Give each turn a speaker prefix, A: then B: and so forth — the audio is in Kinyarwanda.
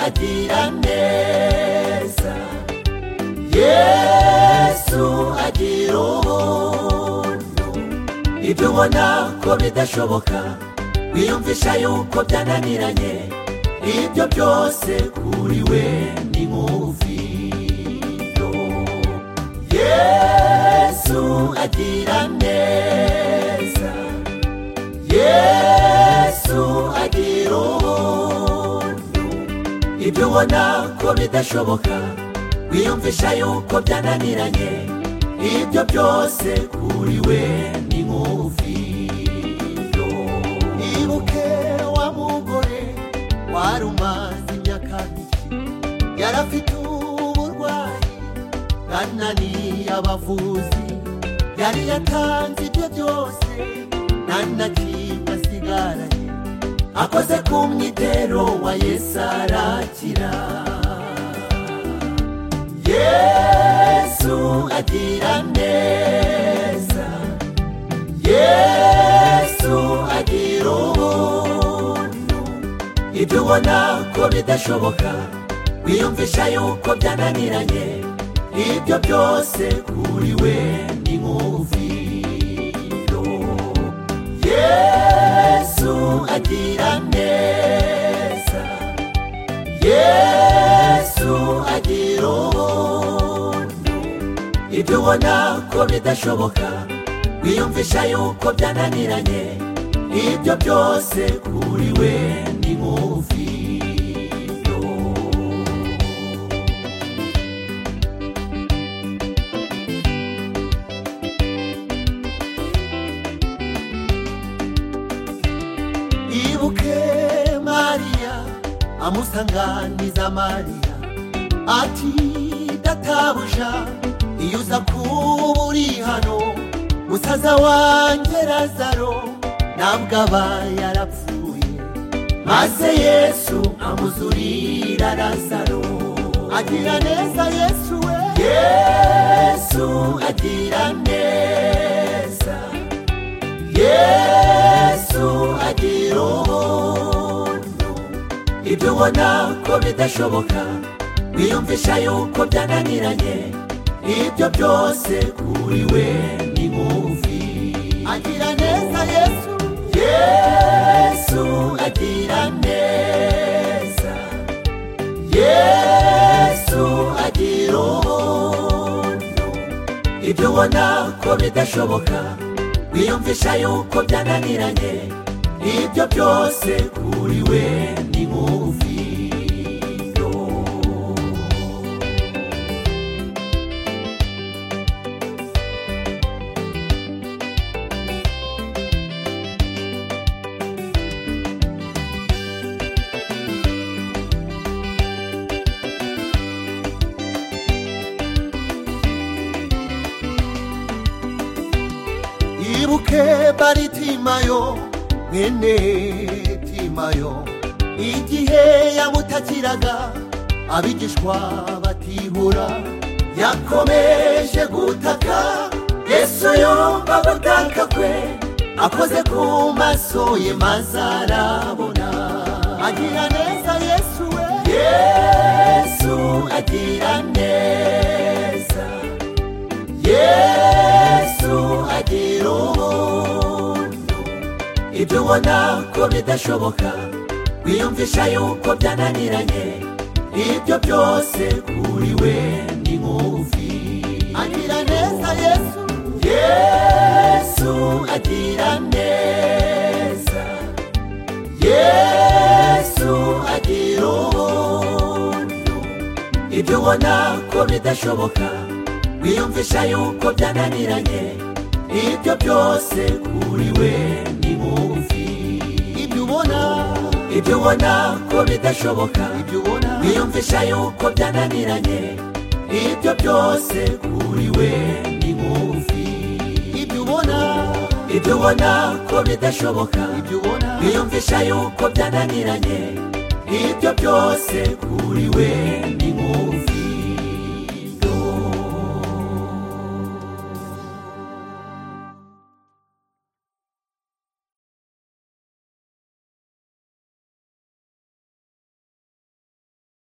A: agira neza yesu agira ubuntu ibyo ubona ko bidashoboka wiyumvisha yuko byananiranye ibyo byose kuri we ni muvino yesu agira neza yesu agira ubuntu ibyo ubona ko bidashoboka wiyumvisha yuko byananiranye ibyo byose kuri we ni muvino ibuke wa mugore wari umaze imyaka mike yari afite uburwayi bwananiye abavuzi yari yatanze ibyo byose nta na kimwe asigaranye akoze ku mwitero wa yesu arakira yesu agira neza yesu agira ubuntu ibyo ubona ko bidashoboka wiyumvisha yuko byananiranye ibyo byose kuri we ni muvino yesu agira neza yesu agira ubuntu ibyo ubona ko bidashoboka wiyumvisha yuko byananiranye ibyo byose kuri we ni muvino ibuke mariya amusanganiza mariya ati databuja iyo uza kuba uri hano musaza wanjye razaro ntabwo aba yarapfuye maze yesu amuzurira razaro agira neza yesu we yesu agira neza yesu agira ubuntu ibyo ubona ko bidashoboka wiyumvisha yuko byananiranye ibyo byose kuri we ni muvi agira neza yesu yesu agira neza yesu agira ubuntu ibyo ubona ko bidashoboka wiyumvisha yuko byananiranye ibyo byose kuri we ni muvino ibuke baritimayo mwene timayo igihe yamutakiraga abigishwa batibura yakomeje gutaka yesu yumva gutaka kwe akoze ku maso ye maze arabona agira neza yesu we yesu agira neza yesu agira ubuntu ibyo ubona ko bidashoboka wiyumvisha yuko byananiranye ibyo byose kuri we ni muvi agira neza yesu yesu agira neza yesu agira ubuntu ibyo ubona ko bidashoboka wiyumvisha yuko byananiranye ibyo byose kuri we ni muvi ibyo ubona ibyo ubona ko bidashoboka ibyo ubona wiyumvisha yuko byananiranye ibyo byose kuri we ni muvi ibyo ubona ibyo ubona ko bidashoboka ibyo ubona wiyumvisha yuko byananiranye ibyo byose kuri we ni